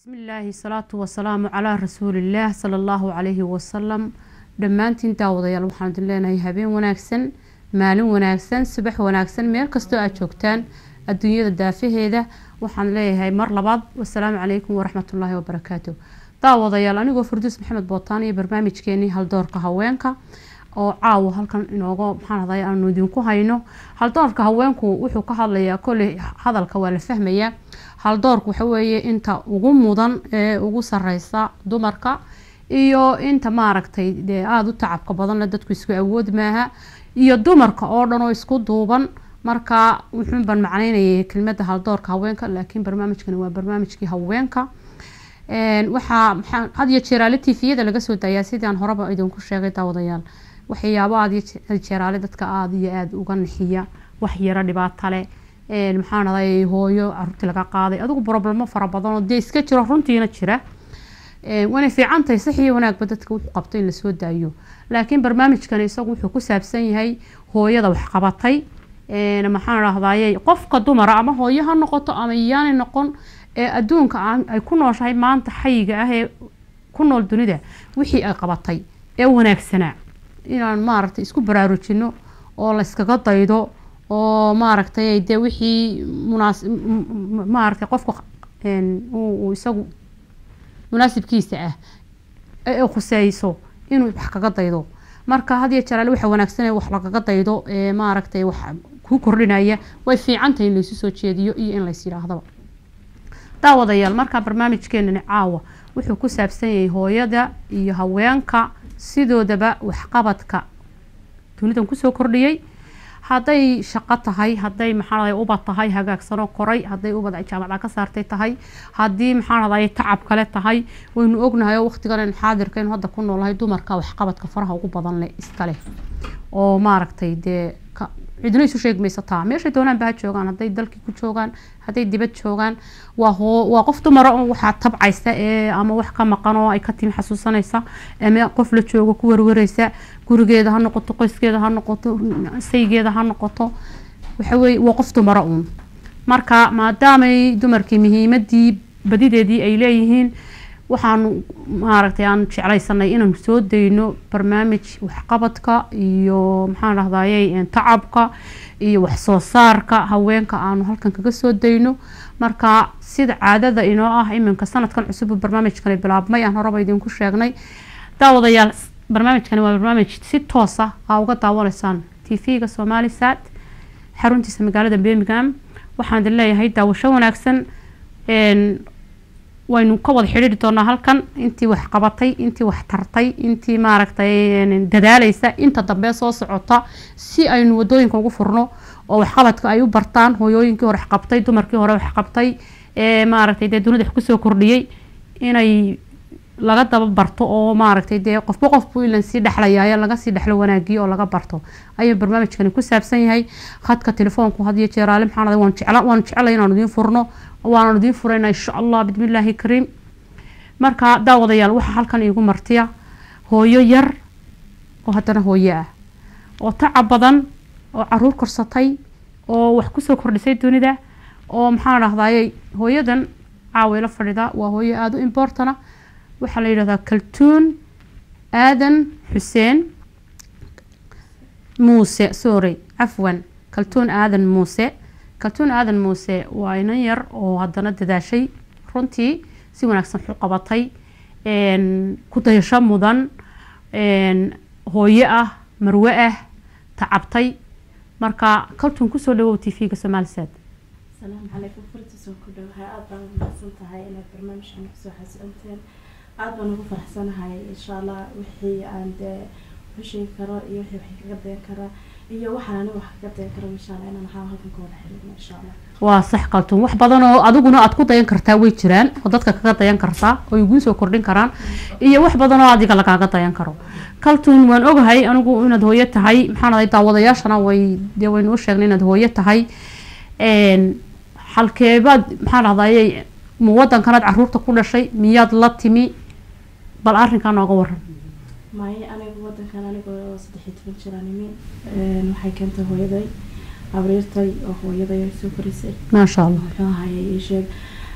bismillaahi salaatu wasalaamu calaa rasuulillaah sala allahu calayhi wasalam dhammaantiin daawadayaal waxaan idin leenahay habeen wanaagsan maalin wanaagsan subax wanaagsan meel kastoo aad joogtaan adduunyada daafaheeda waxaan leeyahay mar labaad wasalaamu calaykum waraxmatullaahi wabarakaatu daawadayaal anigoo farduus maxamed bootaan iyo barnaamijkeenii haldoorka haweenka oo caawa halkan inooga maxaan haday aanu idinku hayno haldoorka haweenku wuxuu ka hadlayaa kolley hadalka waa la fahmayaa haldoorku waxa weeye inta ugu mudan ee ugu sareysa dumarka iyo inta maaragtay dee aada u tacabka badanle dadku isku awood maaha iyo dumarka oo dhan oo isku duuban marka wuxuunbaan macneynayay kelmada haldoorka haweenka laakiin barnaamijkani waa barnaamijkii haweenka waxaa maxaa had iyo jeeraale tifiyada laga soo daayaa sidaan horeba idinku sheegay daawadayaal waxyaabo aada iyo jeeraale dadka aada iyo aada uga nixiya wax yaro dhibaato leh maxaan aday hooyo caruurtii laga qaaday adigu problemo fara badan oo dee iska jiro runtiina jira waynay fiican tahay sax iyo wanaagba dadka wuxuu qabto in lasoo daayo laakiin barnaamijkan isagu wuxuu ku saabsan yahay hooyada waxqabatay maxaan dhahdaye qofka dumara ama hooyo ha noqoto ama iyaanay noqon ee adduunka ay ku nooshahay maanta xayiga ah ee ku nool dunida wixii ay qabatay ee wanaagsanaa inaan maaragtay isku baraarujino oo layskaga daydo oo maaragtay dee wixii munaas maaragtay qofka uu isagu munaasibkiisa ah ee khuseyso inuu wax kaga daydo marka had iyo jaraale waxa wanaagsan wax lagaga daydo ee maaragtay wax ku kordhinaya way fiicantahay in laysu soo jeediyo iyo in lays yidhaahdaba daawadayaal markaa barnaamijkeenani caawa wuxuu ku saabsan yahay hooyada iyo haweenka sidoodaba waxqabadka dunidan kusoo kordhiyey hadday shaqo tahay hadday maxaa ubad tahay hagaagsanoo koray hadday ubad jaamacda ka saartay tahay haddii maxaa tacab kale tahay waynu ognahay oo waqtigan xaadirka inu hadda ku noolahay dumarka waxqabadka faraha ugu badan leh iskale oo maaragtay dee cidna isu sheegi maysataa meeshay doonaanba ha joogaan hadday dalkii ku joogaan hadday dibad joogaan waa hoo waa qof dumara oo waxaa tabcaysa ee ama wax ka maqan oo ay ka timi xasuusanaysa ama qof la joogo ku warwareysa gurigeeda ha noqoto qoyskeeda ha noqoto saygeeda ha noqoto waxaweye waa qof dumara uun marka maadaamay dumarkii muhiimadii badideedii ay leeyihiin waxaanu maaragtay aan jeclaysanay inaanu soo dayno barnaamij waxqabadka iyo maxaan dhahdaye tacabka iyo waxsoo saarka haweenka aanu halkan kaga soo dayno marka sida caadada inoo ah iminka sanadkan cusub barnaamijkani bilaabmay aan horeba idinku sheegnay daawadayaal barnaamijkani waa barnaamij si toosa aa uga daawanaysaan t v-ga somali sat xaruntiisa magaalada birmingham waxaan idin leeyahay daawasho wanaagsan waynu ka wada xidhiiri doonaa halkan intii wax qabatay intii wax tartay intii maaragtay dadaaleysa inta dambe soo socota si aynu wadooyinka ugu furno oo waxqabadka ay u bartaan hooyooyinkii hore waxqabtay dumarkii hore waxqabtay ee maaragtay dee dunida wax kusoo kordhiyey inay laga daba barto oo maaragtay dee qofba qofbu ilan sii dhexlayaayo laga sii dhexlo wanaagiyo oo laga barto ayuu barnaamijkani ku saabsan yahay khadka telefoonku had iyo jeeraale maxaa waan jecla waan jecelay inaanu idiin furno waananu idiin furayna insha allah bismillaahi kariim marka daawadayaal waxaa halkan iigu martiya hooyo yar oo haddana hooyo ah oo tacab badan oo caruur korsatay oo wax kusoo kordhisay dunida oo maxaan dhahdaye hooyadan caawayla fadhida waa hooyo aada u importana waxaa la yidhahdaa kaltuun aadan xuseen muuse sorry cafwan kaltuun aadan muuse kaltuun aadan muuse waa inan yar oo haddana dadaashay runtii si wanaagsan xu qabatay ku dayasho mudan hooyo ah marwe ah tacabtay marka kaltuun kusoo dhawow t v-ga somalisad asalaamu calaykum furtiisoo ku dhowahay aada baan umahadsan tahay inaad barnaamijkan kusoo xasuunteen aada baan ugu faraxsanahay insha allah wixii aan dee xusheegi karo iyo wixii wax kaga dayan kara iyo waxaan aniga wax kaga dayan karo insha allah inaan waxaa halkan ka wada xiriirno insha allah waa sax kaltuun wax badan oo adiguna aad ku dayan kartaa way jiraan oo dadka kaga dayan kartaa oo iguu soo kordhin karaan iyo wax badan oo adiga lagaaga dayan karo kaltuun waan ogahay anigu inaad hooyo tahay maxaan ahay daawadayaashana way dee waynu u sheegnay inaad hooyo tahay halkeebaad maxaan dhahdaye ma wadankanaad caruurta ku dhashay miyaad la timi bal arrinkaa nooga waran maaye aniga wadankan anigoo saddex iyo toban jiraan imi waxay keentay hooyaday abriirtay oo hooyaday ay soo korisay maasha allah muxuu ahayey ii sheeg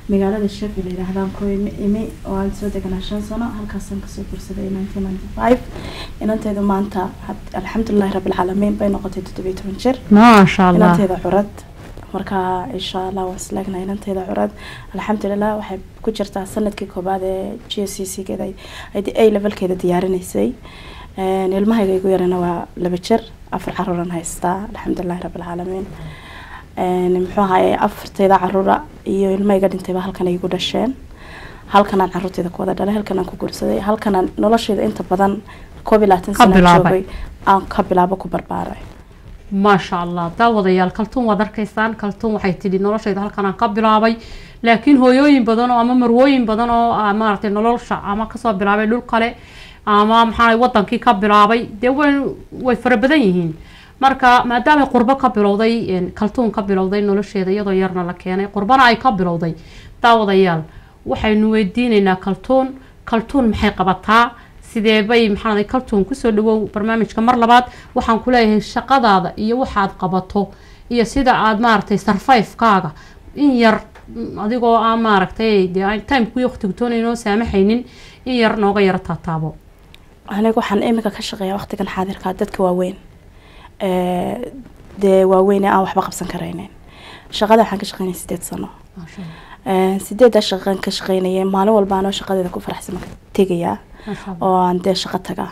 magaalada sheffield la yidhaahdaan ku imi imi oo aan soo deganaa shan sano halkaasaan kasoo gursaday nineteen ninety five inanteedu maanta had- alxamdulilahi rabbilcaalamiin bay noqotay toddobiyo toban jir maasha allah inanteeda curad marka insha allah waan islaagnahay inanteeda curad alxamdulilah waxay ku jirtaa sanadkii koobaad ee g c c geeda ay a levelkeeda diyaarinaysay Een, ilmahayga igu yarana waa laba jir afar caruuran haystaa alxamdulilahi rabbilcaalamiin Een, muxuu ahaye afarteeda caruura iyo ilmahayga dhintayba halkan ay igu dhasheen halkanaan caruurteeda ku wada dhalay halkanaan ku guursaday halkanaan nolosheeda inta badan koob iyo labaatan Ka sana bilaabay. joogay aan ka bilaabo ku barbaaray maasha allah daawadayaal kaltuun waad arkaysaan kaltuun waxay tidhi noloshayda halkan aan ka bilaabay laakiin hooyooyin badan oo ama marwooyin badan oo ah, maaragtay nolosha ama kasoo bilaabay dhul kale ama maxaa wadankii ka bilaabay dee way way fara badan yihiin marka maadaama qurbo ka bilowday een, kaltuun ka bilowday nolosheeda iyadoo yarna la keenay qurbana ay ka bilowday daawadayaal waxaynu weydiinaynaa kaltuun kaltuun maxay qabataa sidee bay maxaa kaltuun kusoo dhawow barnaamijka mar labaad waxaan ku leeyahay shaqadaada iyo waxaad qabato iyo sida aad maaragtay sarfayfkaaga in yar mm, adigoo aan maaragtay dee aan timekii waqtigu toonayno saamaxaynin in yar nooga yara taataabo aniga waxaan iminka ka shaqeeyaa waqtigan xaadirka dadka waaweyn Ee, dee waaweyn ee aan waxba qabsan karaynin shaqada waxaan ka shaqeynaya sideed sano maasha allah Ee, sideeddaa shaqan ka shaqeynaya maalin walba anoo shaqadeeda ku faraxsan ka tegayaa maasha allah oo aan dee shaqo tagaa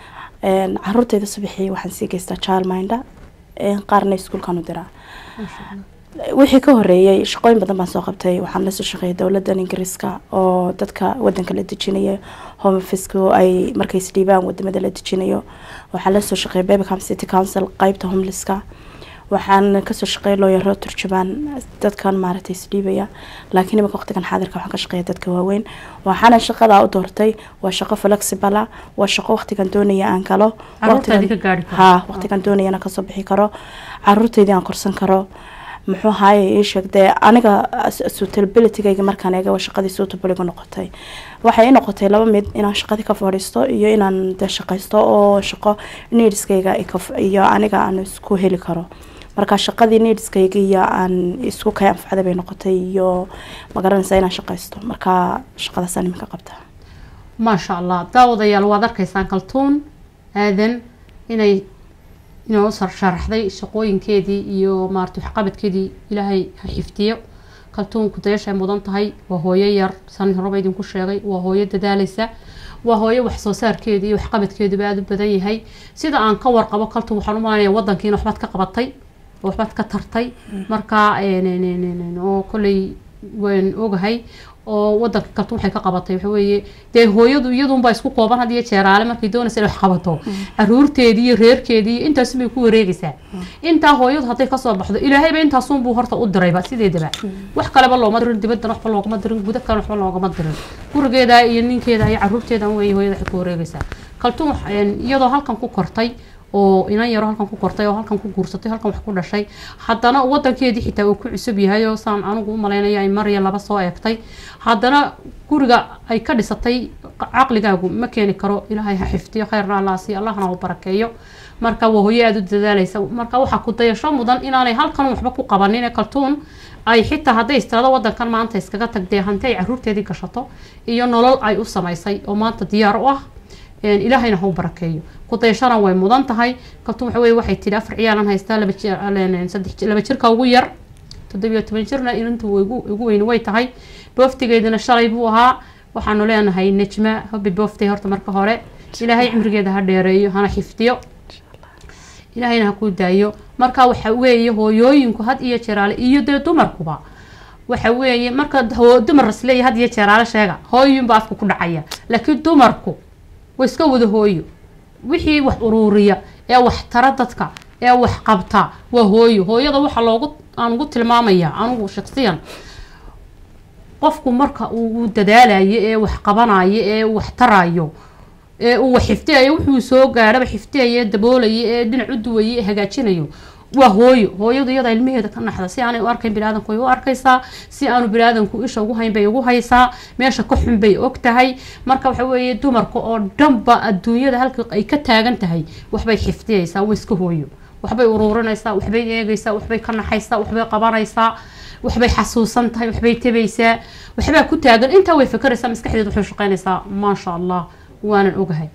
Een, caruurteyda subaxii waxaan sii geystaa childminder Een, qaarna iskuulkaan u diraa maasha allah wixii ka horeeyay shaqooyin badan baan soo qabtay waxaan lasoo shaqeeyay dowladan ingiriiska oo dadka wadanka la dejinayo home officku ay markay isdhiibaan wadamada la dejinayo waxaan lasoo shaqeeyay babicam city council qeybta homelesska waxaan kasoo shaqeeyay looyaro turjubaan dadkan maaragtay isdhiibaya laakiin imika waqtigan xaadirka waxaan ka shaqeeya dadka waaweyn waxaana shaqadaa u doortay waa shaqo flexible ah waa shaqo waqtigan doonaya aan galo Carruurtaadii waqtigan- ka gaari karo. ha waqtigan doonayana kasoo bixi karo caruurteydii aan korsan karo muxuu ahaye ii sheegdee aniga suitabilitygayga markaan eega waa shaqadii suitable igu noqotay waxay i noqotay laba mid inaan shaqadii ka fadhiisto iyo inaan de shaqaysto oo shaqo needskayga i ka- iyo aniga aan isku heli karo marka shaqadii needskayga iyo aan isku kay anfacda bay noqotay iyo magaranaysa inaan shaqaysto marka shaqadaasaan iminka qabta maasha allah daawadayaal waad arkaysaan kaltuun aadan inay inoo sar sharaxday shaqooyinkeedii iyo maarata waxqabadkeedii ilaahay ha xifdiyo kaltuun kudayashay mudan tahay waa hooyo yar san horeba idinku sheegay waa hooyo dadaalaysa waa hooyo wax soo saarkeedii iyo waxqabadkeeduba aada u badan yahay sida aan ka warqabo kaltuun waxaan u malanaya wadankiina waxbaad ka qabatay oo waxbaad ka tartay marka een, een, een, een, een, oo kolley waan ogahay oo wadanka kaltuun waxay ka qabatay waxa weeye dee hooyadu iyadunbaa isku kooban had iyo jeeraale markay doonaysa inay wax qabato caruurteedii iyo reerkeedii iyo intaas bay ku wareegaysaa intaa hooyadu hadday kasoo baxdo ilaahayba intaasunbuu horta u dirayba sideedaba wax kaleba looma dirin dibadana waxba loogama dirin guda kalena waxba loogama dirin gurigeeda iyo ninkeeda iyo caruurteeda wey hooyada waxay ku wareegaysaa kaltuun wax- een, iyadoo halkan ku kortay oo inan yaro halkan ku kortay oo halkan ku guursatay halkan wax ku dhashay haddana wadankeedii xitaa uu ku cusub yahay oo saan anigu u malaynaya ay mar iyo laba soo eegtay haddana guriga ay ka dhisatay caqligaagu ma keeni karo ilaahay ha xifdiyo khayrna allah siiyo allahna u barakeeyo marka waa hooyo aada u dadaalaysa marka waxaa ku dayasho mudan inaanay halkan waxba ku qabanin ee kaltuun ay xitaa hadday istirado wadankan maanta iskaga tagdee hanti ay caruurteedii gashato iyo nolol ay u samaysay oo maanta diyaar u ah een, ilaahayna ha u barakeeyo kudayashana way mudan tahay kaltuun waxa weye waxay tidhi afar ciyaalan haystaa laba jir een, saddex jir- laba jirka ugu yar toddobiyo toban jirna inantu ugu ugu weyn way tahay booftigeedina shalay buu ahaa waxaanu leenahay nejma hobi booftay horta marka hore ilaahay cimrigeeda ha dheereeyo hana xifdiyo ilaahayna ha kuu daayo marka waxa weeye hooyooyinku had iyo jeeraale iyo dee dumarkuba waxa weeye marka hoo- dumar isleeya had iyo jeeraale sheega hooyinba afka ku dhacaya laakiin dumarku way iska wada hooyo wixii wax uruuriya ee wax tara dadka ee wax qabta waa hooyo hooyada waxa loogu aan ugu tilmaamaya anigu shaksiyan qofku marka uu dadaalayo ee wax qabanayo ee wax tarayo ee uu wax xifdiyayo wuxuu soo gaaraba xifdiyayo ee daboolayo ee dhinac u duwayo ee hagaajinayo waa hooyo hooyadu iyada ilmaheeda ka naxda si aanay u arkayn biniaadanku way u arkaysaa si aanu biniaadanku isha ugu hayn bay ugu haysaa meesha ka xun bay og tahay marka waxa weeye dumarka oo dhanba adduunyada halka ay ka taagan tahay waxbay xifdiyaysaa way iska hooyo waxbay uruurinaysaa waxbay eegaysaa waxbay ka naxaysaa waxbay qabanaysaa waxbay xasuusan tahay waxbay tabaysaa waxbaa ku taagan intaa way fakeraysaa maskaxdeeda waxay shaqeynaysaa maasha allah waanan ogahay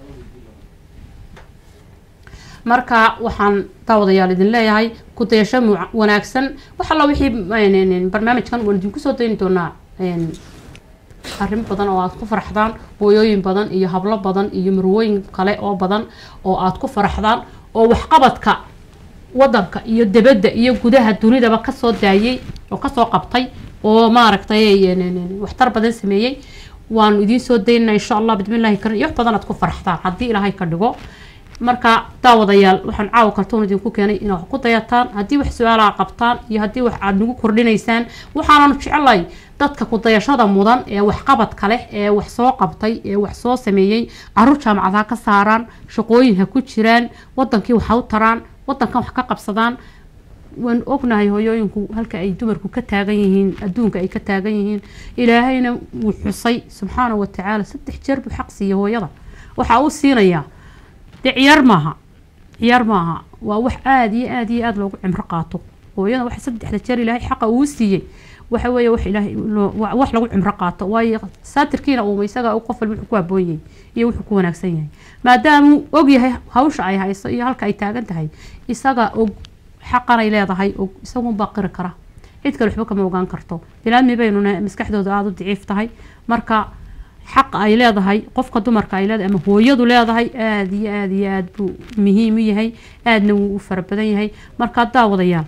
marka waxaan daawadayaal idin leeyahay ku dayasho mu- wanaagsan wax alla wixii een, barnaamijkan waan idinku soo dayni doonaa een, arrimo badan oo aad ku faraxdaan hooyooyin badan iyo hablo badan iyo marwooyin kale oo badan oo aad ku faraxdaan oo waxqabadka wadanka iyo debadda iyo gudaha dunidaba kasoo daayay oo kasoo qabtay oo maaragtay een, een, een, waxtar badan sameeyey waanu idiin soo daynana insha allah bismillahi karim iyo wax badan aad ku faraxdaan haddii ilaahay ka dhigo marka daawadayaal waxaan caawa kartoon idinku keenay inaad wax ku dayataan haddii wax su-aalaha qabtaan iyo haddii wax aad nagu kordhinaysaan waxaananu jeclay dadka ku dayashada mudan ee waxqabadka leh ee wax soo qabtay ee wax soo sameeyey caruur jaamacad ha ka saaraan shaqooyin ha ku jiraan wadankii wax ha u taraan wadankan wax ka qabsadaan waan ognahay hooyooyinku halka ay dumarku ka taagan yihiin adduunka ay ka taagan yihiin ilaahayna wuu xusay subxaana wa tacaala saddex jeer buu xaq siiyey hooyada waxaa uu siinayaa dee ciyaar maaha ciyaar maaha waa wax aada iyo aada iyo aada loogu cimro qaato hooyada waxa saddexda jeer ilaahay xaqa uu siiyey waxa weeye wax ilaahay loo- wa- wax lagu cimro qaato waayo saatirkiina uuma isaga qof walba wuxuu ku habboon yahay iyo wuxuu ku wanaagsan yahay maadaamuu og yahay hawsha ay hayso iyo halka ay taagan tahay isaga og xaqanay leedahay og isagunbaa qiri kara cid kale waxba kama ogaan karto bilaadmi baynuna maskaxdooda aada u daciif tahay marka xaq ay leedahay qofka dumarka ay leedahay ama hooyadu leedahay aada iyo aada iyo aada buu muhiim u yahay aadna wuu u fara badan yahay marka daawadayaal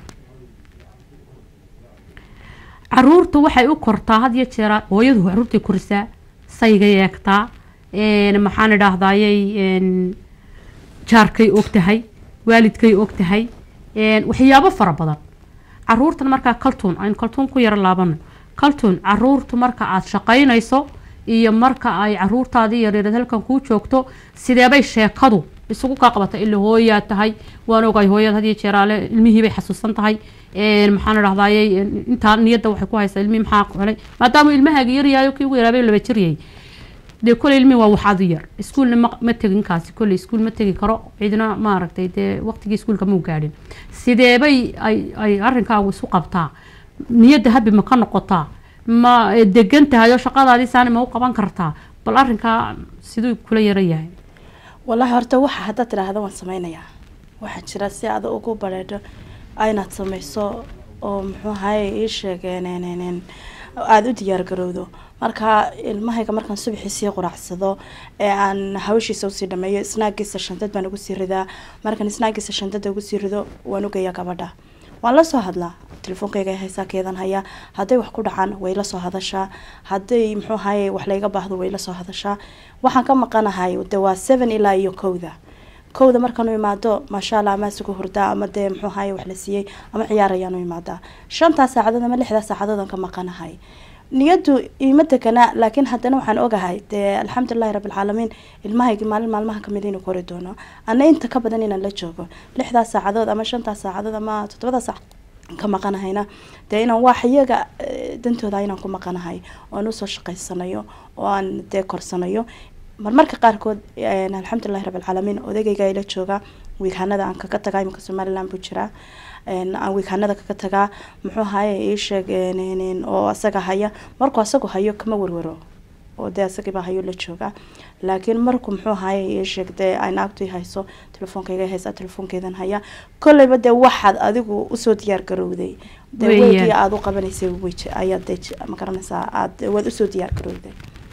caruurta waxay u kortaa had iyo jeera hooyadu caruurtay korisaa saygay eegtaa een, maxaan idhaahdayay een, jaarkay og tahay waalidkay og tahay een, waxyaabo fara badan caruurtan markaa kaltuun aynu kaltuun ku yaro laabano kaltuun caruurtu marka aad shaqaynayso iyo marka ay caruurtaadii yaryarad halkan kuu joogto sideebay sheekadu isugu kaa qabata ila hooyaad tahay waan ogahay hooyad had iyo jeeraale ilmihii bay xasuusan tahay een, maxaan idhahdayay intaa niyadda waxay ku haysaa ilmihii maxaa helay maadaama ilmahaaga yaryahayo kii ugu yaraabay laba jiryay dee koley ilmi waa waxaad u yar iskuulna ma, ma tegin kaasi koley iskuul ma tegi karo cidna maaragtay dee waqtigii iskuulka mau gaadhin sideebay ay ay arrinkaagu isu qabtaa niyadda habi ma ka noqotaa ma eh, degan tahay oo shaqadaadii saani ma u qaban kartaa bal arrinkaa siduu kula yaran yahay wallaahi horta waxa haddaad tidhaahda waan sameynayaa waxaa jira si aad ugu bareedho aynaad sameyso oo muxuu ahaye ii sheegeen aada u diyaar garowdo marka ilmahayga markaan subaxii sii quraacsado ee aan hawshiisa usii dhameeyo snaagiisa shantad baan ugu sii ridaa markaan snaagiisa shantada ugu sii rido waan ugeeyaa gabadha waan la soo hadlaa telefoonkayga ay haysaa keedan haya hadday wax ku dhacaan way la soo hadashaa hadday muxuu ahaye wax layga baahdo way la soo hadashaa waxaan ka maqanahay de waa seven ilaa iyo kowda kowda markaan u imaado maasha allah ama isugu hurdaa ama dee muxuu ahaye wax la siiyey ama ciyaar ayaan u imaadaa shantaa saacadood ama lixdaa saacadood aan ka maqanahay niyadu iima degana laakiin haddana waxaan ogahay dee alxamdulilahi rabbilcaalamiin ilmahaygi maalin maalmaha kamid inuu kori doono ana inta ka badan inaan la joogo lixdaas saacadood ama shantaas saacadood ama toddobada saac ka maqanahayna dee inaan wax iyaga eh, dantooda inaan ku maqanahay oan usoo shaqaysanayo oo aan dee korsanayo marmarka qaarkood eh, alxamdulilahi rabbilcaalamiin odaygayga ila jooga wiighanada aan kaga tagaa iminka somaliland buu jiraa een, aan wiighanada kaga tagaa muxuu ahaye ii sheeg een, een, een, oo asaga haya markuu asagu hayo kama warwaro oo dee asagiibaa hayo la jooga laakiin markuu muxuu ahaye ii sheeg dee ay naagtu hayso telefoonkayga haysaa telefoonkeedan haya kolleyba dee waxaad adigu usoo diyaar garowday dee Weeyaan. weydii aada u qabanaysay wej ayaad dee j- ma garanaysaa aad waad usoo diyaar garowday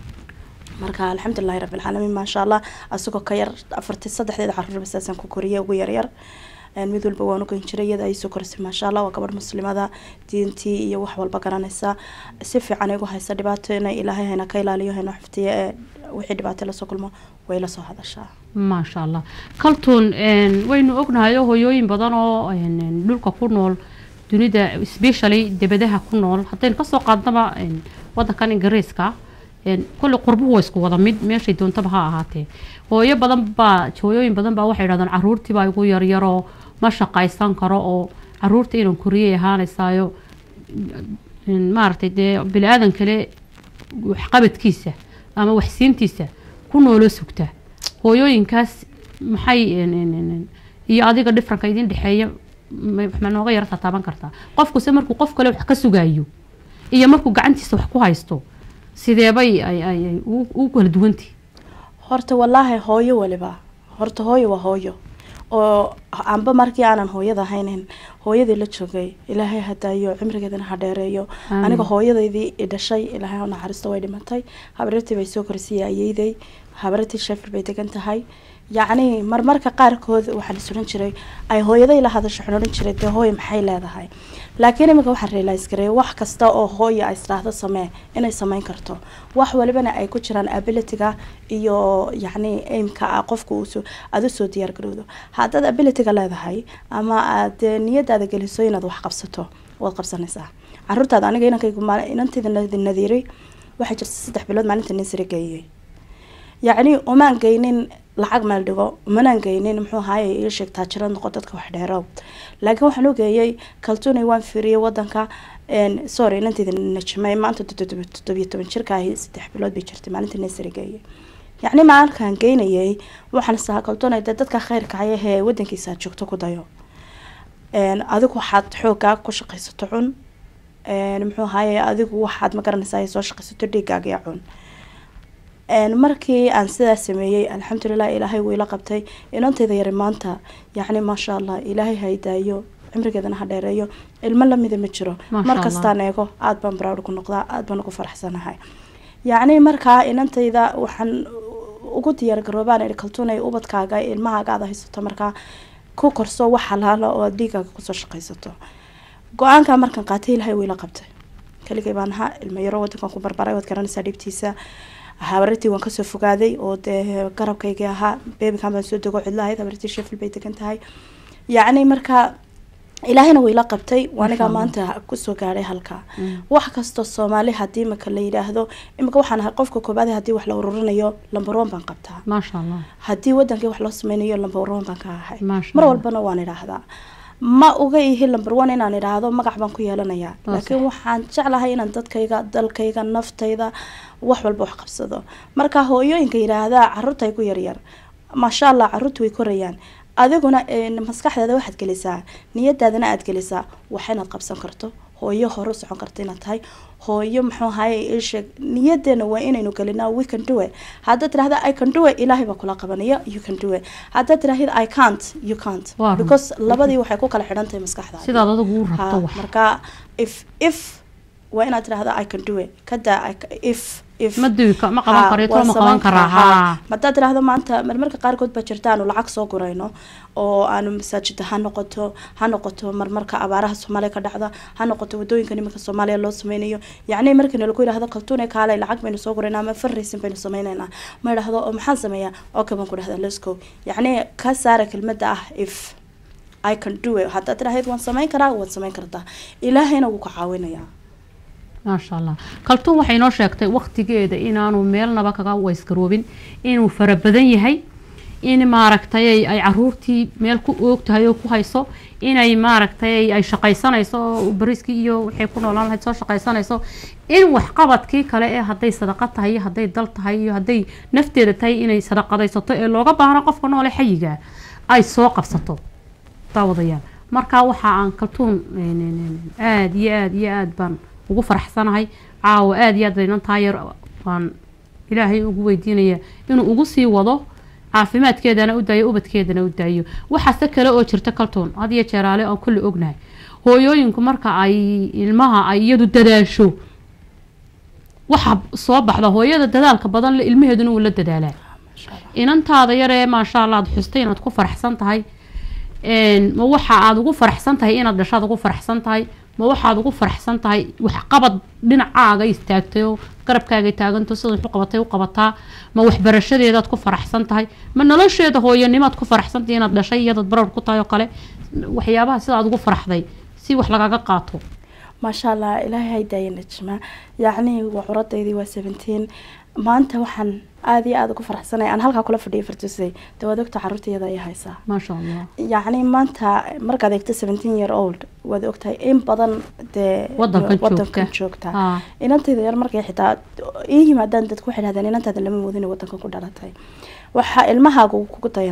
marka alxamdulilahi rabbilcaalamiin maasha allah asagoo ka yar afartii saddexdeeda caruurba saasaan ku koriyay ugu yaryar Een, mid walba waan ugan jiray iyada ay soo korisay maasha allah waa gabadh muslimada diintii iyo wax walba garanaysa si fiican igu haysa dhibaato inay ilaahay hayna ka ilaaliyo hayna xifdiyo ee wixii dhibaato lasoo kulmo way la soo hadashaa maasha allah kaltuun een, waynu ognahay oo hooyooyin badan oo een, een, dhulka ku nool dunida specially debadaha ku nool haddaynu kasoo qaadnaba een, wadankan ingiriiska een, kulli qurbuhu waa isku wada mid meeshay doontaba ha ahaatee hooyo badan baa hooyooyin badan baa waxay dhahdaan caruurtii baa igu yaryaroo ma shaqaysan karo oo caruurta inaan koriyay ahaanaysaayo een, maaragtay dee bini aadan kale waxqabadkiisa ama waxsiintiisa ku nooloo sugtaa hooyooyinkaas maxay een, een, een, een, iyo adiga dhifranka idin dhexeeya ma ma nooga yara tataaban kartaa qofkuse markuu qof kale wax ka sugayo iyo markuu gacantiisa wax ku haysto sideebay ay ay ay u u kala duwantii horta wallaahi hooyo waliba horta hooyo waa hooyo oo amba markii aanan hooyada haynin hooyadii la joogay ilaahay hadaayo cimrigeedana ha dheereeyo Aamin. aniga hooyadeydii i dhashay ilaahay ha u naxariisto way dhimatay habaryartii bay soo korisiyay ayeyday habaryartii sheffield bay degan tahay yacni marmarka qaarkood waxaa la suran jiray ay hooyaday la hadasho waxaan odhan jiray dee hooyo maxay leedahay laakiin iminka waxaan realize gareey wax kasta oo hooya ay isdhaahdo samee inay sameyn karto wax walibana ay ku jiraan abilityga iyo yacni aimka ah qofka uu soo aada usoo diyaar garowdo haddaad abilityga leedahay ama aad dee niyadaada geliso inaad wax qabsato waad qabsanaysaa caruurtaada aniga inankaygu maal- inantayda nadi- nadiiray waxay jirta saddex bilood maalinta nisri geeyay yacni umaan geynin lacag meel dhigo umanaan geynin muxuu ahaaye ii sheeg taajiro noqo dadka wax dheerow laakiin waxaan u geeyey kaltuunay waan fiiriyey wadanka een, sorry inantayda najmay maanta toddoba- toddobiyo toban jirka ahi saddex bilood bay jirtay maalinta nisri geeyay yacni maalinkaan geynayay waxaan sahaa kaltuunay dee dadka khayrka hayahee wadankiisa aad joogto ku dayo een, adigu waxaad xoogaa ku shaqaysato cun een, muxuu ahaaye adigu waxaad ma garanaysaa soo shaqaysato dhiigaaga iyo cun een, markii aan sidaas sameeyey alxamdulilah ilaahay wuu ila qabtay inantayda yari maanta yacni maasha allah ilaahay haydaayo cimrigeedana ha dheereeyo ilmo lamida ma jiro Maasha mar Allah. kastaan eego aada baan proud ku noqdaa aada baan ugu faraxsanahay yacni markaa inantayda waxaan ugu diyaar garoobaan ihi kaltuunay ubadkaaga ilmahaaga aada haysato markaa ku korso wax halaala oo aad dhiigaaga kusoo shaqaysato go-aankaa markaan qaatay ilaahay wuu ila qabtay keligay baan ahaa ilmo yaro wadankan ku barbaray waad garanaysaa dhibtiisa habarartii waan kasoo fogaaday oo dee garabkaygii ahaa bebikan baan soo dego cidlahayd habarartii sheffield bay degan tahay yacni marka ilaahayna wuu ila qabtay anigaa Allah. maanta kusoo gaadhay halkaa Mm. wax kastoo soomaali hadii imika la yidhaahdo imika waxaan ahay qofka koobaad hadii wax la ururinayo lamber one baan qabtaa maasha allah haddii wadankii wax loo sameynayo lamber one baan ka ahay Maasha mar Allah. walbana waan idhaahdaa ma uga ihi lamber one inaan idhaahdo magac baan ku yeelanayaa Waa laakiin sax. waxaan jeclahay inaan dadkayga dalkayga naftayda wax walba wax qabsado marka hooyooyinka yidhaahdaa caruurta ay ku yaryar maasha allah caruurta way korayaan adiguna een, maskaxdaada waxaad gelisaa niyadaadana aad gelisaa wax inaad qabsan karto hooyo hore u socon karta inaad tahay hooyo muxuu ahaye isheeg niyadeena waa inaynu gelinaa we can do it haddaad tirahda i can do it ilaahay baa kula qabanaya you can do it haddaad tirahid i can't you can't Waa run. because labadii waxay ku kala xidhan tahay maskaxdaada sidaad adigu u Ha, rabto wax marka if if waa inaad tirahda i can do it kada I ca- if if ma duwi ka- ma qaban Ha, karo waan too ma samayn qaban karaa karaa, ha. haa haddaad tirahdo maanta marmarka qaarkood baa jirta aanu lacag soo gurayno oo aanu masaajida ha noqoto ha noqoto marmarka abaaraha soomaaliya ka dhacda ha noqoto wadooyinka nimanka soomaaliya loo sameynayo yacni markii lagu yidhahdo kaltuune kaalay lacag baynu soo guraynaa ama fundraising baynu sameynaynaa ma idhahdo oo maxaan sameeyaa okay baan ku dhahdaa let's go yacni ka saara kelmadda ah if I can do it haddaad tirahayd waan sameyn karaa waad sameyn kartaa ilaahayna wuu ka caawinayaa maasha allah kaltuun waxay noo sheegtay waqtigeeda inaanu meelnaba kaga waysgaroobin inuu fara badan yahay in maaragtay ay- ay caruurtii meel ku oog tahay oo ku hayso inay maaragtay ay shaqaysanayso oo bariskii iyo waxay ku noolaan lahayd soo shaqaysanayso in waxqabadkii kale ee hadday sadaqa tahay iyo hadday dal tahay iyo hadday nafteeda tahay inay sadaqadaysato ee looga baahno qofka noole xayiga ay soo qabsato daawadayaal marka waxa aan kaltuun aada iyo aada iyo aada baan ugu faraxsanahay caawa aada iyo aad baynan taayar waan ilaahay ugu weydiinaya inuu ugu sii wado caafimaadkeedana u daayo ubadkeedana u daayo waxaase kale oo jirta kaltuun had iyo jeeraale aan kulli ognahay hooyooyinku marka ay ilmaha ay iyadu dadaasho waxa soo baxda hooyada dadaalka badan le ilmaheeduna wuu la dadaalaa inantaada yaree maasha allah aad xustay inaad ku faraxsan tahay een, ma waxa aad ugu faraxsan tahay inaad dhashaad ugu faraxsan tahay ma waxaad ugu faraxsan tahay waxqabad dhinacaaga istaagtay oo garabkaaga taaganto sida wax u qabatay u qabataa ma waxbarashadeedaad ku faraxsan tahay ma nolosheeda hooyanimaad ku faraxsan tahay inaad dhashay iyadaad barar ku tahay oo kale waxyaabaha sida aad ugu faraxday si wax lagaga qaato maasha allah ilaahay haydaaya najma yacni waa curadaydii waa seventeen maanta waxaan aada iyo aada ugu faraxsanay aan halkaa kula fadhiya fartusay dee waad ogta caruurtayada ay haysaa maasha allah yacni maanta markaad eegto seventeen year old waad ogtahay in badan dee Wadankan wadankan joogta. joogta haa inantayda yar markay xitaa ii yimaadaan dadku waxay dhahdeen inantaada lama moodin wadankan ku dhalatay waxaa ilmahaaga uu kugu dayanayaa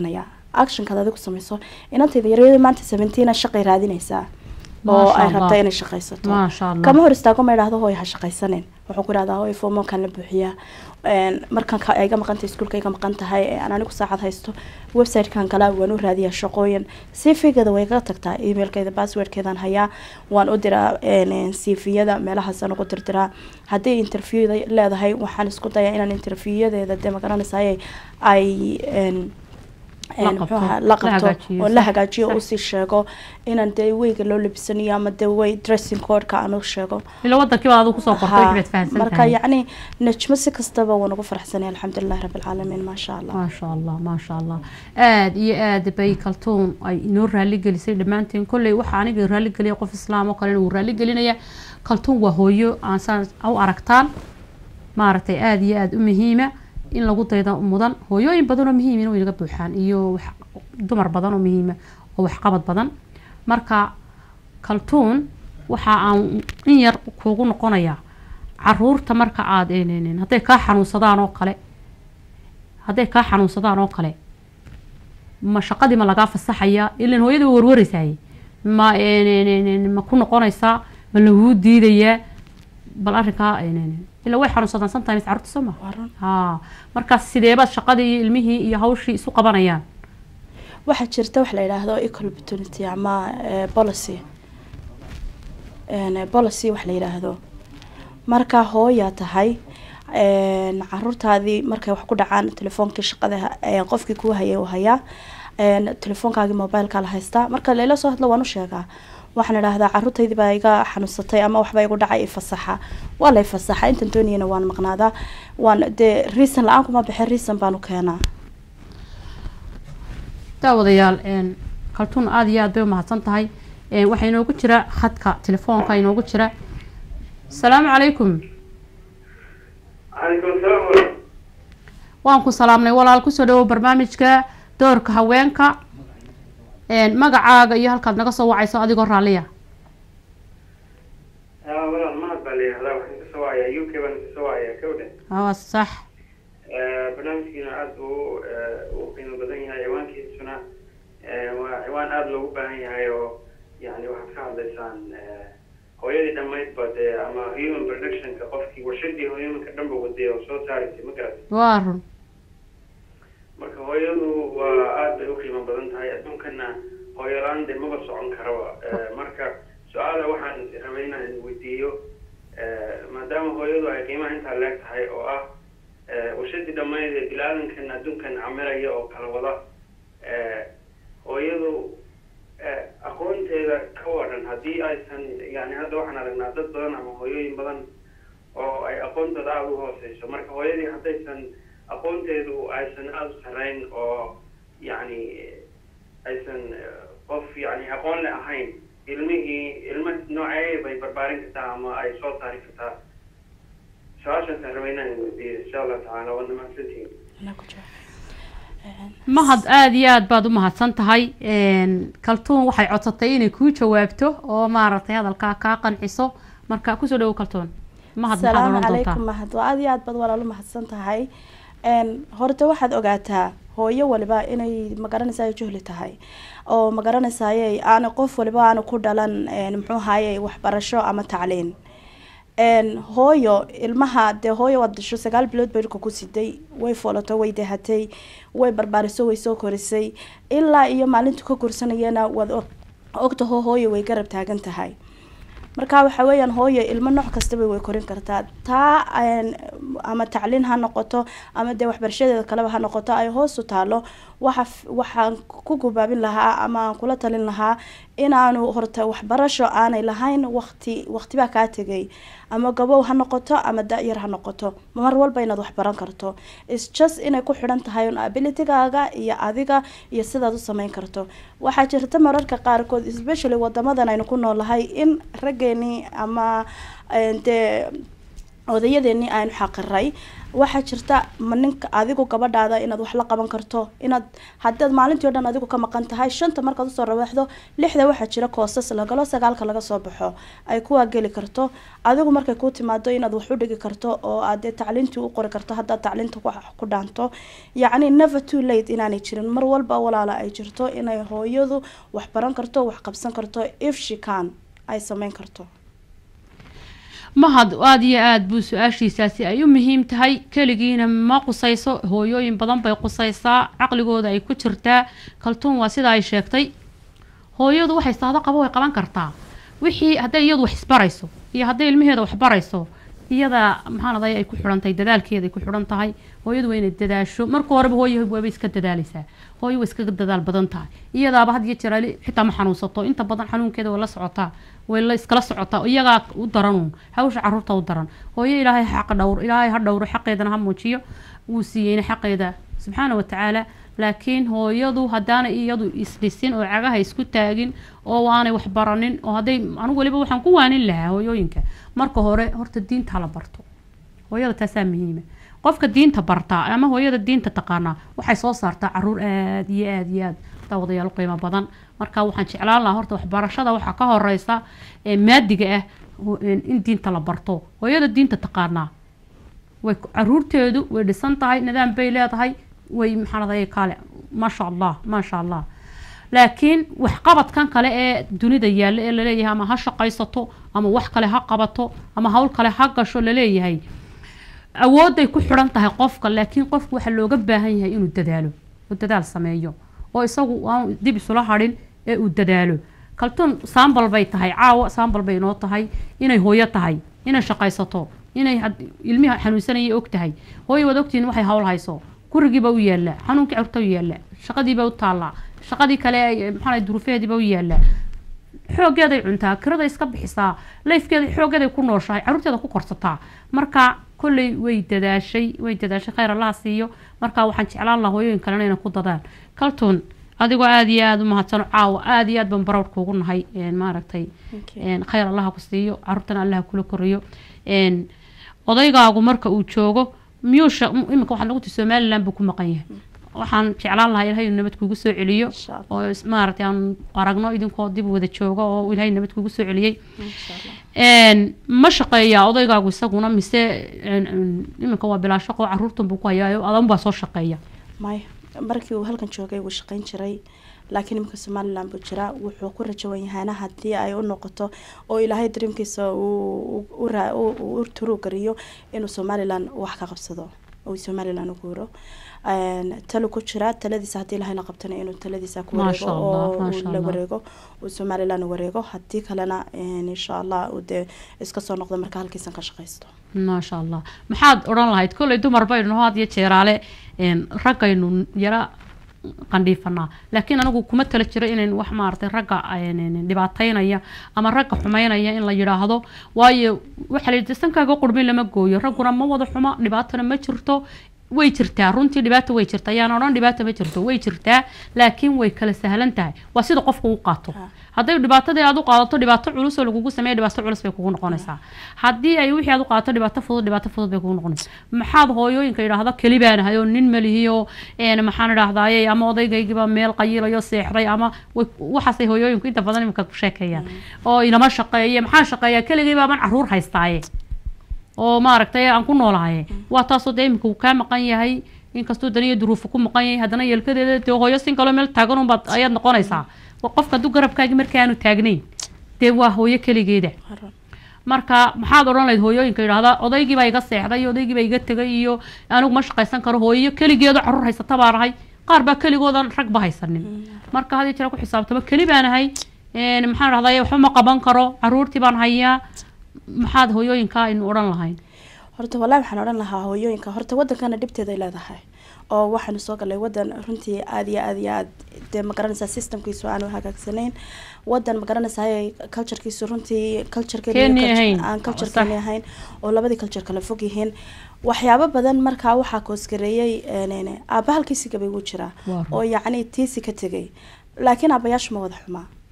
actionkaad adigu samayso inantayda yaryada maanta seventeena shaqay raadinaysaa oo Maasha ay Allah. rabtaa inay shaqaysato maasha allah kama hor istaago ma idhahdo hooy ha shaqaysanin wuxuu ku idhahdaa hooy fomonkan la buuxiyaa Een, markan ka- ay iga maqan tahay iskuulka iga maqan tahay ee aan anigu saacad haysto website-kan kale waan u raadiyaa shaqooyin cv-geeda way iga tagtaa emailkeeda passwordkeedaan hayaa waan u diraa cv-yada meelahaasaan ugu dirdiraa haddii interview leedahay waxaan isku dayaa inaan interview-yadeeda dee magaranaysaay ay een, La een, qabto, muxuu ahaa, la la qabto hagaajiyo, oo la sax, hagaajiyo sax. usii sheego inaan dee weyga loo labisanayo ama dee way dressing codeka aan u sheego ila wadankii baad adigu kusoo qortay Haa, waxbaad fahansan marka tahay yacni najmo si kastaba waan ugu faraxsanay alxamdulilahi rabbi alcaalamiin maasha allah maasha allah maasha allah aada iyo aada bay kaltuun ay inoo raali gelisay dhammaanteen kolley waxaa aniga raali geliya qof islaam oo kalena wuu raali gelinaya kaltuun waa hooyo aan saan u aragtaan maaragtay aada iyo aada u muhiima in lagu dayda mudan hooyooyin badan oo muhiimina way naga buuxaan iyo wax dumar badan oo muhiima oo waxqabad badan marka kaltuun waxa aan in yar kuugu noqonayaa caruurta marka aada een- hadday kaa xanuunsadaan oo kale hadday kaa xanuunsadaan oo kale ma shaqadii ma lagaa fasaxaya ilan hooyada way warwareysaay ma een- ma ku noqonaysaa ma laguu diidayaa bal arrinkaa een- ilaa way xanuunsadaan sometimes carruurta soo ma waa run haa markaas sideebaad shaqadii iyo ilmihii iyo hawshii isu qabanayaan waxaa jirta wax la yidhaahdo equal opportunity ama eh, policy Een, eh, policy wax la yidhaahdo marka hooyaa tahay een, caruurtaadii markay wax ku dhacaan telefoonkii shaqada eh, qofkii kuu hayay uu hayaa een, telefoonkaagii mobileka la haystaa marka layla soo hadlo waan u sheegaa waxaan idhaahdaa caruurtaydii baa iga xanuunsatay ama waxbaa igu dhacay ifasaxa waa la ifasaxa intan dooniyana waan maqnaadaa waan dee reason la-aan kuma bixin reason baan u keenaa daawadayaal een, kaltuun aada iyo aad bay umahadsan tahay een, waxaa inoogu jira khadka telefoonka inoogu jira asalaamu calaykum calaykum salaam waraxmat waan ku salaamnay walaal kusoo dhawow barnaamijka doorka haweenka een, magacaaga iyo halkaad naga soo wacayso adigoo raalliya aa walaal mahad baa la yihahdaa waxaan kasoo wacayaa u k baan kasoo wacayaa kowdhe waa sax barnaamijkiina aada buu u qiimo badan yahay ciwaankiisuna eh, waa ciwaan aada loogu baahan yahay oo yani waxaad ka hadlaysaan eh, hooyadii dhammaydba dee ama human productionka qofkii warshadii humanka dhanba waday oo soo saaraysay ma garatay waa run marka hooyadu waa aada bay u qiimo badan tahay adduunkana hooyolaan de maba socon karaba Eh, marka su-aala waxaan rabay inaan weydiiyo eh, maadaama hooyadu ay qiimaha intaa leeg tahay oo ah eh, warshadii dhammayd ee bilaadankan adduunkan camiraya oo kala wada eh, hooyadu eh, aqoonteeda ka waran haddii aysan yani hadda waxaan aragnaa dad badan ama hooyooyin badan oo ay aqoontooda aada u hooseyso marka hooyadii haddaysan aqoonteedu aysan aada u sarreyn oo yacni aysan eh, qof yani aqoon le ahayn ilmihii ilma noocee bay barbaarin kartaa ama ay soo saari kartaa su-aashaasaan rabay inaan weydiiyo insha allah tacaala waana mahadsantihiin Anaa ku jecel. Een, mahad aada iyo aad baad u mahadsan tahay een, kaltuun waxay codsatay inay kuu jawaabto oo maaragtay hadalkaa kaa qanciso marka kusoo dhawow kaltuun mahad maxaad salaamu odhan doontaa calaykum mahad waa aad iyo aad baad walaalo mahadsan tahay Een, horta waxaad ogaataa hooyo waliba inay magaranaysaa juhli tahay oo magaranaysaay aana qof waliba aana ku dhalan een, muxuu haye waxbarasho ama tacliin Een, hooyo ilmaha dee hooyo waad dhasho sagaal bilood bay dhulka ku siday way foolato way dahatay way barbaariso way soo korisay ilaa iyo maalintu ka korsanayana waad og- ogtaho hooyo way garab taagan tahay marka waxa weeyaan hooyo ilmo nooc kastaba way korin kartaa taa een, ama tacliin ha noqoto ama dee waxbarashadeeda kaleba ha noqoto ay hoos u taalo waxa f- waxaan ku gubaabin lahaa ama aan kula talin lahaa inaanu horta waxbarasho aanay lahayn waqti waqtibaa kaa tegay ama gabow ha noqoto ama da-yar ha noqoto mar walba inaad wax baran karto is just inay ku xidhan tahay un abilitygaaga iyo adiga iyo sidaad u sameyn karto waxaa jirta mararka qaarkood especially wadamadan aynu ku noolahay in raggeenii ama een, dee odayadeenii aynu xaqiray waxaa jirta ma ninka adigu gabadhaada inaad wax la qaban karto inaad haddaad maalintii o dhan adigu ka maqan tahay shanta markaad usoo rawaxdo lixda waxaa jira koosas lagalo sagaalka laga soo baxo ay kuwaa geli karto adigu markay kuu timaado inaad wax u dhigi karto oo aad dee tacliintii u qori karto haddaad tacliinta ku ku dhaanto yacni never too late inaanay jirin mar walba walaala ay jirto inay hooyadu wax baran karto wax qabsan karto if she can ay sameyn karto mahad aada iyo aada buu su-aashiisaasi ay u muhiim tahay keligiina ma qusayso hooyooyin badan bay qusaysaa caqligooda ay ku jirtaa kaltuun waa sida ay sheegtay hooyadu waxay saado qabo way qaban kartaa wixii hadday iyadu wax isbarayso iyo hadday ilmaheeda wax barayso iyada maxaanaday ay ku xidhantahay dadaalkeeda ay ku xidhan tahay hooyadu waa inay dadaasho marka horeba hooyo waaba iska dadaalaysaa hooyo way iskaga dadaal badan tahay iyadaaba had iyo jeer ali xitaa ma xanuunsato inta badan xanuunkeeda way la socotaa way la iskala socotaa iyagaa u daran hawsha caruurta u daran hooyo ilaahay xaqa dhowr ilaahay ha dhowro xaqeedana ha muujiyo wuu siiyeyna xaqeeda subxaana watacaala laakiin hooyadu haddaanay iyadu isdhisin oo cagaha isku taagin oo aanay wax baranin oo hadday anigu waliba waxaan ku waanin lahaa hooyooyinka marka hore horta diinta hala barto hooyada taasaa muhiima qofka diinta bartaa ama hooyada diinta taqaanaa waxay soo saartaa caruur aada iyo aada iyo aada daawadayaal u qiimo badan marka waxaan jeclaan lahaa horta waxbarashada waxaa ka horeysa ee maadiga ah in diinta la barto hooyada diinta taqaanaa way caruurteedu way dhisan tahay nidaam bay leedahay way maxaanaday kaale maasha allah maasha allah laakiin waxqabadkan kale ee dunida yaalla ee laleeyahay ama ha shaqaysato ama wax kale ha qabato ama hawl kale ha gasho laleeyahay awooday ku xidhan tahay qofka laakiin qofku waxaa looga baahan yahay inuu dadaalo oo dadaal sameeyo oo isagu aan dib isula hadhin ee uu dadaalo kaltuun saambal bay tahay caawa saambal bay inoo tahay inay hooyo tahay inay shaqaysato inay ilmiha xanuunsanaya og tahay hooyo waad ogtihiin waxay hawl hayso gurigiiba u yaallaa xanuunkii carurta u yaallaa shaqadiiba u taallaa shaqadii kale maxaa duruufeediiba u yaallaa xooggeeday cuntaa kirada iska bixisaa layfkeeda xooggeeday ku nooshahay caruurteeda ku korsataa marka kolley way dadaashay way dadaashay khayr allaha siiyo marka waxaan jeclaan lahaa hooyooyin kalena inay ku dadaan kaltuun adigoo aada iyo aada u mahadsano caawa aada iyo aad baan barawr kuugu nahay maaragtay khayr allaha ku siiyo caruurtana allaha kula koriyo odaygaagu marka uu joogo miyuusha iminka waxaad nagu tii somaliland buu ku maqan yahay waxaan jeclaan lahaa ilahay inuu nabad kugu soo celiyo oo maaragtay aan aragno idinkoo dib wada jooga oo ilahay nabad kugu soo celiyey ma shaqeeyaa odaygaagu isaguna mise iminka waa bilaa shaqo caruurtan buu ku hayaa adan baa soo shaqeeya maya markii uu halkan joogay wuu shaqeyn jiray laakiin iminka somaliland buu jiraa wuxuu ku rajawan yahaana haddii ay u noqoto oo ilaahay dareemkiisa u turuu gariyo inuu somaliland wax ka qabsado oo somaliland u guuro talo ku jira taladiisa haddii ilahayna qabtana inuu taladiisa ku wareego oo la wareego uu somaliland wareego haddii kalena insha allah uu dee iska soo noqdo marka halkiisan ka shaqaysto maasha allah maxaad odhan lahayd kolley dumar baynu had iyo jeeraale raggaynu yara qandhiifanaa laakiin anigu kuma tala jiro inayn wax maaragtay ragga dhibaataynaya ama ragga xumeynaya in la yidhaahdo waayo waxaa layidhi sankaaga qurmin lama gooyo ragguna ma wada xumo dhibaatana ma jirto way jirtaa runtii dhibaata way jirta ayaan odhan dhibaata ma jirto way jirtaa laakiin way kala sahlan tahay waa sida qofka u qaato hadday dhibaatadii aad u qaadato dhibaato culus oo lagugu sameeya dhibaato culus bay kugu noqonaysaa haddii ay wixii aad u qaadato dhibaato fudud dhibaato fudud bay kugu noqonaysaa maxaad hooyooyinka yidhaahdo keli baan ahay oo nin malihiyo maxaan idhahdaaye ama odaygaygiiba meel qayilayo seexday ama waxaasay hooyooyinku inta badan iminka ku sheekeeyaan oo inama shaqeeye maxaan shaqeeyaa keligii baaban caruur haystaaye oo maaragtay aan ku noolahaye waa taasoo dee iminka uu kaa maqan yahay inkastuu daniyo duruufa ku maqan yahay haddana yeelkadeeda dee hooyo sin kaloo meel taagan unbaad ayaad noqonaysaa qofka hadduu garabkaagi markii aanu taagnayn dee waa hooyo keligeeda marka maxaad odhan lahayd hooyooyinka yidhahda odaygiibaa iga seexday odaygiibaa iga tegay iyo anigu ma shaqaysan karo hooyo keligeedo caruur haysata baan ahay qaar baa keligoodan ragba haysanin marka hadii jira ku xisaabtamo keli baan ahay maxaan dhahday waxba ma qaban karo caruurtii baan hayaa maxaad hooyooyinka aynu odhan lahayn horta wallahi waxaan odhan lahaa hooyooyinka horta wadankana dhibteeday leedahay oo waxaanu soo galay wadan runtii aada iyo aada iyo aad dee magaranaysaa systemkiisu aanu hagaagsanayn wadan magaranaysaa culturekiisu runtii cultureaan culturekeeni ahayn oo labadii culture kala fog yihiin waxyaabo badan markaa waxaa koosgareeyay aaba halkiisi gabay wuu jiraa oo yacni tiisi ka tegay laakiin aabayaashu ma wada xumaa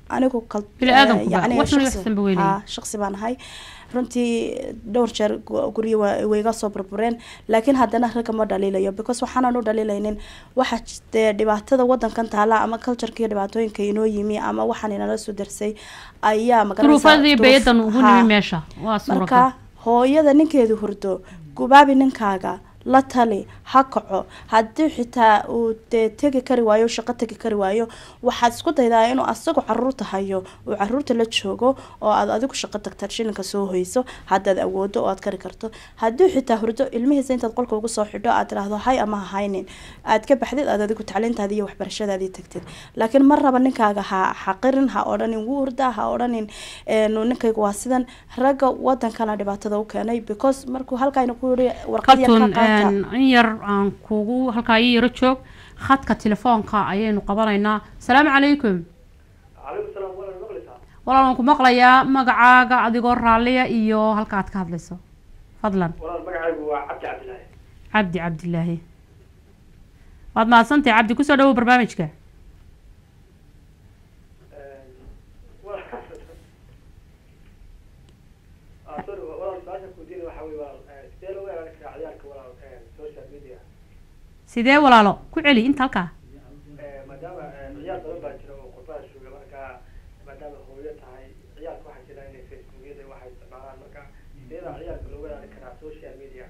anigu kal Bini aadamku eh, ba, yacni wax xun iyo shaqsi- wax sanba weynaya. haa, shaqsi baan ahay runtii dhowr jeer gu- guryo wa- way iga soo burbureen laakiin haddana ragga ma dhaliilayo because waxaanan u dhaliilaynin waxa jirtee dhibaatada wadankan taala ama cultureka iyo dhibaatooyinka inoo yimi ama waxaan inala soo darsay ayaa magaranaysaa duruufadii duruuf- beeyadan ugu haa. nimi meesha waa suuragal marka hooyada ninkeedu hurdo gubaabi ninkaaga la tali ha kaco haddii xitaa uu dee tegi kari waayo shaqo tegi kari waayo waxaad isku daydaa inuu asagu caruurta hayo uu caruurta la joogo oo aad adigu shaqo tagtaad shilinka soo hoyso haddaad awoodo oo aad kari karto haddii xitaa hurdo ilmihiisa intaad qolka ugu soo xidho aad tiraahdo hay ama ha haynin aad ka baxdid aad adigu tacliintaadii iyo waxbarashadaadii tagtid laakiin mar raba ninkaaga ha xaqirin ha odhanin wuu hurdaa ha odhanin een, ninkaygu waa sidan ragga wadankana dhibaatada u keenay because markuu halkaayna ku yiri warqad yar ka kaltun qaata in yar aan kugu halkaa ii yaro joog khadka telefoonka ayaynu qabanaynaa asalaamu calaykum calaykum salaam walaal maqlaysaa walaal waan ku maqlayaa magacaaga adigoo raalliya iyo halka aad ka hadlayso fadlan walaal magacaygu waa cabdi cabdilaahi cabdi cabdilaahi waad mahadsantahay cabdi kusoo dhawow barnaamijka sorry walaal su-aasha kudiin waxa wey walaal sidee loo weerari karaa ciyaalka walaal social media sidee walaalo ku celi inta halkaa maadaama ciyaal badan baa jira oo qurbaha jooga marka maadaama hooyo tahay ciyaalka waxaa jira inay facebookyada waxay isticmaalaan marka sideeda ciyaalka loo weerari karaa social media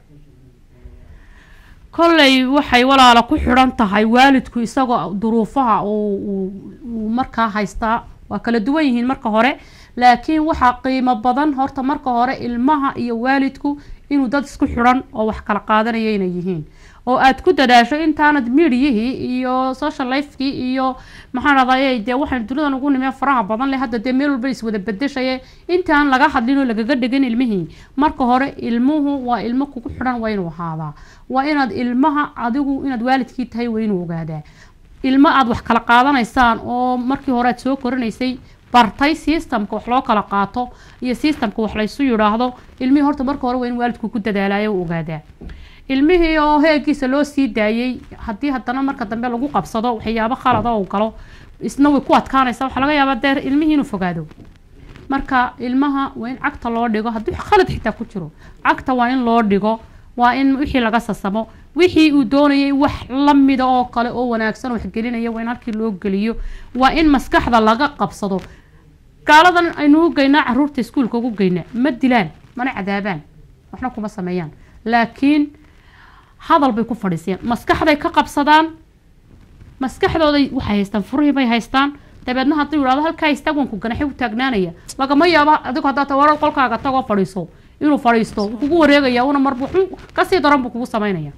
kolley waxay walaalo ku xidhan tahay waalidku isagoo duruufaha uu uu- uu markaa haystaa waa kala duwan yihiin marka hore laakiin waxaa qiimo badan horta marka hore ilmaha iyo waalidku inuu dad isku xidhan oo wax kala qaadanaya inay yihiin oo aad ku dadaasho intaanad miidiyihii iyo social lifekii iyo maxaan rahdaye dee waxaan dunidan ugu nimee faraha badan leh hadda dee meel walba iswada bedeshaye intaan laga hadlin oo lagaga dhigin ilmihii marka hore ilmuhu waa ilmo kugu xidhan waa inuu ahaadaa waa inaad ilmaha adigu inaad waalidkii tahay waa inuu ogaadaa ilmo aad wax kala qaadanaysaan oo markii hore aad soo korinaysay bartay systemka wax loo kala qaato iyo systemka wax laysu yidhaahdo ilmihii horta marka hore waa in waalidku ku dadaalayo u ogaadaa ilmihii oo heegiisa loo sii daayey haddii haddana marka dambe lagu qabsado waxyaabo khalada uu galo isna way ku adkaanaysa waxaa laga yaabaa dee ilmihii inuu fogaado marka ilmaha waa in cagta loo dhigo haddii khalad xitaa ku jiro cagta waa in loo dhigo waa in wixii laga sasamo wixii uu doonayay wax lamida oo kale oo wanaagsan oo waxgelinaya waa in halkii loo geliyo waa in maskaxda laga qabsado gaaladan aynu u geynaa caruurta iskuulka ugu geynaa ma dilaan mana cadaabaan waxna kuma sameeyaan laakiin hadal bay ku fadhiisiyaan maskaxday ka qabsadaan maskaxdooday waxay haystaan furihii bay haystaan dabeedna hadduu yidhahdo halkaa istaagwanku ganaxi u taagnaanaya lagama yaabo adigu haddaa tawarar qolkaaga tagoo fadhiiso inuu fadhiisto wuu kugu wareegaya una marba wuxuu kasii daran buu kugu samaynaya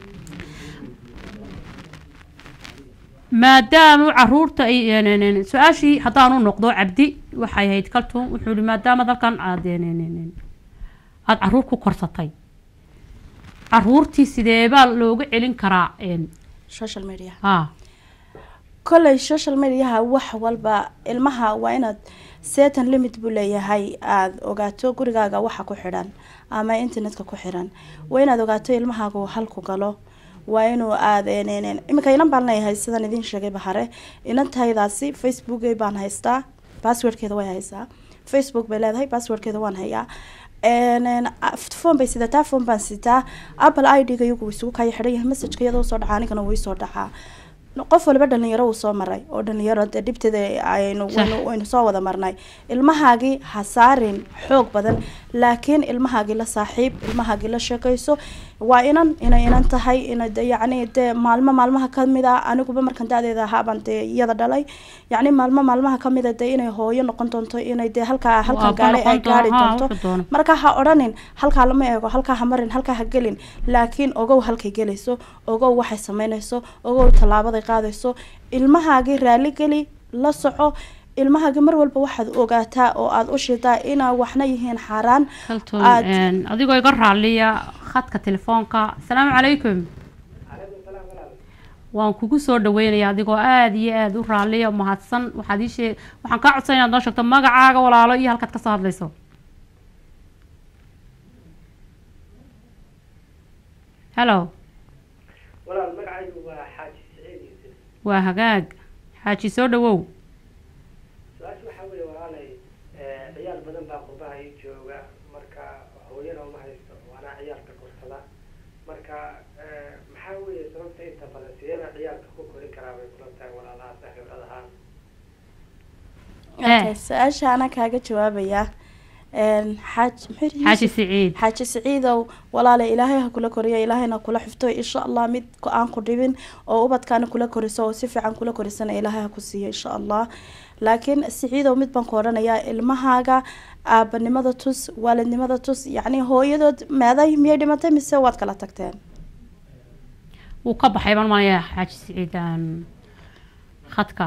maadaama caruurta ay su-aashii haddaanu noqdo cabdi waxay ahayd kaltun wuxuu yihi maadaama dalkan aad aada caruur ku korsatay caruurtii sideebaa looga celin karaa social media ha kolley social mediaha wax walba ilmaha waa inaad certain limit buu leeyahay aada ogaato gurigaaga waxa ku xidhan ama internetka ku xiran waa inaad ogaato ilmahaagu halku galo waa inuu aada iminka inan baan leeyahay sidaan idiin sheegay bahare inantaydaasi facebook baan haystaa passwordkeeda way haysaa facebook bay leedahay passwordkeeda waan hayaa phone bay sidataa phone baan sitaa apple i d-ga iyagu isugu kaya xidhan yahay messageka iyadoo soo dhacaa anigana wuu soo dhacaa qof waliba dhalinyaro uu soo maray oo dhalinyaro dee dhibteeda aynu waynu waynu soo wada marnay ilmahaagii ha saarin xoog badan laakiin ilmahaagii la saaxiib ilmahaagii la sheekayso waa inan inay inan tahay ina de yacni dee maalmo maalmaha kamid a aniguba markan da-deeda ahaabaan dee iyada dhalay yacni maalmo maalmaha kamid a dee inay hooyo noqon doonto inay dee halkaa halkan gaadhay ay gaari doonto marka ha odhanin halkaa lama eego halkaa ha marin halkaa ha gelin laakiin ogow halkay gelayso ogow waxay sameynayso ogow tallaabaday qaadayso ilmahaagii raali geli la soco ilmahaagii mar walba waxaad ogaataa oo aada u shidaa inaa waxna yihiin xaaraan adigoo iga raaliya khadka telefoonka asalaamu calaykum waan kugu soo dhaweynaya adigoo aada iyo aada u raaliya mahadsan waxaad ii shee waxaan kaa codsan inaad noo sheegto magacaaga walaalo iyo halkaad kasoo hadlayso hello walaal magacaygu waa xaaji saciid yuusuf waa hagaag xaaji soo dhawow su-aasha maxaa weeye sababta inta badan sideeba ciyaalka ku korin karaa bay kula tahay walaalaha saaxiibada ahaan okay su-aasha anaa kaaga jawaabayaa Een, xaaj muxuu yidhi xaaji Yuusuf? siciid xaaji siciidow walaale ilaahay ha kula koriyo ilaahayna kula xifto insha allah mid ko- aan ku dhibin oo ubadkaana kula koriso oo si fiican kula korisana ilaahay ha ku siiyo insha allah laakiin siciidow mid baan ku odhanayaa ilmahaaga aabanimada tus waalidnimada tus yacni hooyadood meeday miyay dhimatay mise waad kala tagteen wuu ka baxay baan malaya xaaji siciid aan khadka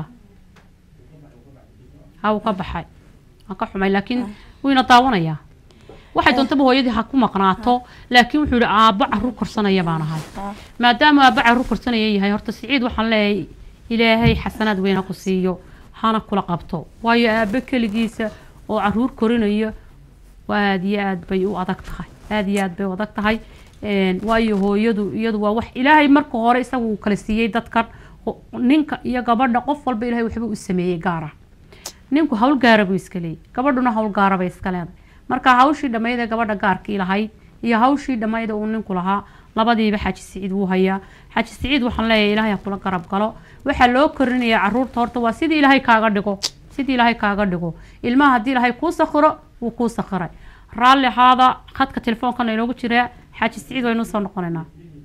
ha wuu ka baxay waan ka xumay laakiin wayna daawanayaa waxay doontaba hooyadii ha ku maqnaato laakiin wuxuu yihi aabbo carruur korsanaya baan ahay Ah, maadaama aabbo carruur korsanaya yahay horta siciid waxaan leeyahay ilaahay xasanaad weyn ha ku siiyo hana kula qabto waayo aabbo keligiisa oo carruur korinayo aada iyo aad bay u adag tahay aada iyo aad bay u adag tahay Een, waayo hooyadu iyadu waa wax ilaahay marka hore isaga uu kala siiyey dadkan ho- ninka iyo gabadha qof walba ilaahay waxba u sameeyey gaara ninku hawl gaara buu iska leeyay gabadhuna hawl gaara bay iska leedahay marka hawshii dhammayd ee gabadha gaarkii lahayd iyo hawshii dhammayd ee uu ninku lahaa labadiiba xaaji siciid wuu hayaa xaaji siciid waxaan leeyahay ilaahay ha kula garab galo waxaa loo korinayaa caruurta horta waa sidii ilaahay kaaga dhigo sidii ilaahay kaaga dhigo ilmaha haddii ilaahay kuu sakhiro wuu kuu sakhiray raalli ahaada khadka telefoonkana inoogu jiraa xaaji siciid waynu soo noqonaynaa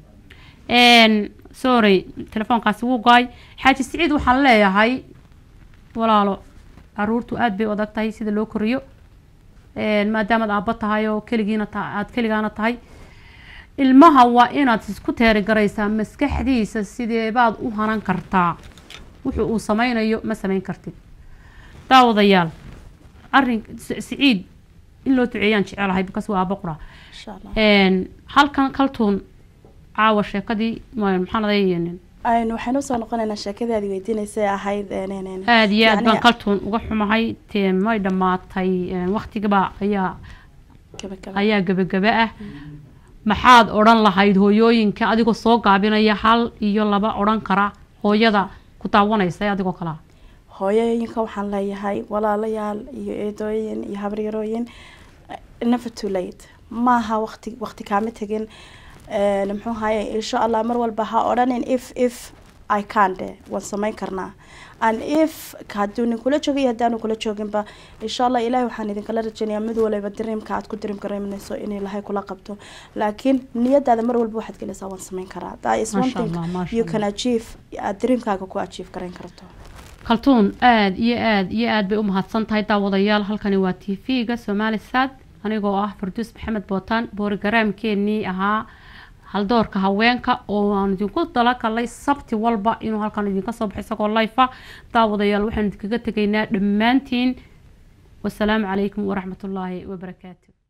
Een, sorry telefoonkaasi wuu goay xaaji siciid waxaan leeyahay walaalo caruurtu aada bay u adag tahay sida loo koriyo Een, maadaamaad aabbo tahay oo keligiina ta aada keligaana tahay ilmaha waa inaad isku teerigaraysaa maskaxdiisa sideebaad u hanan kartaa wuxuu uu sameynayo ma sameyn kartid daawadayaal arrin S- siciid in loo duceeyaan jecelahay because waa aabbo qura insha allah Een, halkan kaltuun caawa sheekadii ma- maxaan aday aynu waxaynu usoo noqonaynaa sheekadaadi weydiinaysay ahayd een, een, een, aada iyo aad yacni- baan kaltuun uga xumahay tee may dhammaatay Een, waqtigaba ayaa kaba kaba. ayaa gebagaba ah maxaad odhan lahayd hooyooyinka adigoo soo gaabinaya hal iyo laba odhan kara hooyada ku daawanaysa ee adigoo kalaa hooyooyinka waxaan leeyahay walaalayaal iyo eedooyin iyo habaryarooyin never too late maaha waqti waqti kaama tegin Een, muxuu haye insha allah mar walba ha odhanin if if i can de waan samayn karnaa and if hadduu nin kula joogo iyo haddaanu kula jooginba insha allah ilahay waxaan idinkala rajeynayaa mid waliba diriimka aad ku diriim garaynayso in ilahay kula qabto laakiin niyadaada mar walba waxaad gelaysaa waan samayn karaa that is one Masha thing Allah, masha you Allah. can achieve aad diriimkaaga ku achieve garayn karto kaltuun aada iyo aada iyo aada bay u mahadsan tahay daawadayaal halkani waa t v-ga somali sad anigoo ah farduus maxamed bootaan boorigaraamkeenii ahaa haldoorka haweenka oo aan idinku dalagalay sabti walba inuu halkan idinka soo baxo isagoo life ah daawadayaal waxaan idinkaga tegaynaa dhammaantiin wasalaamu calaykum waraxmatullaahi wabarakaatu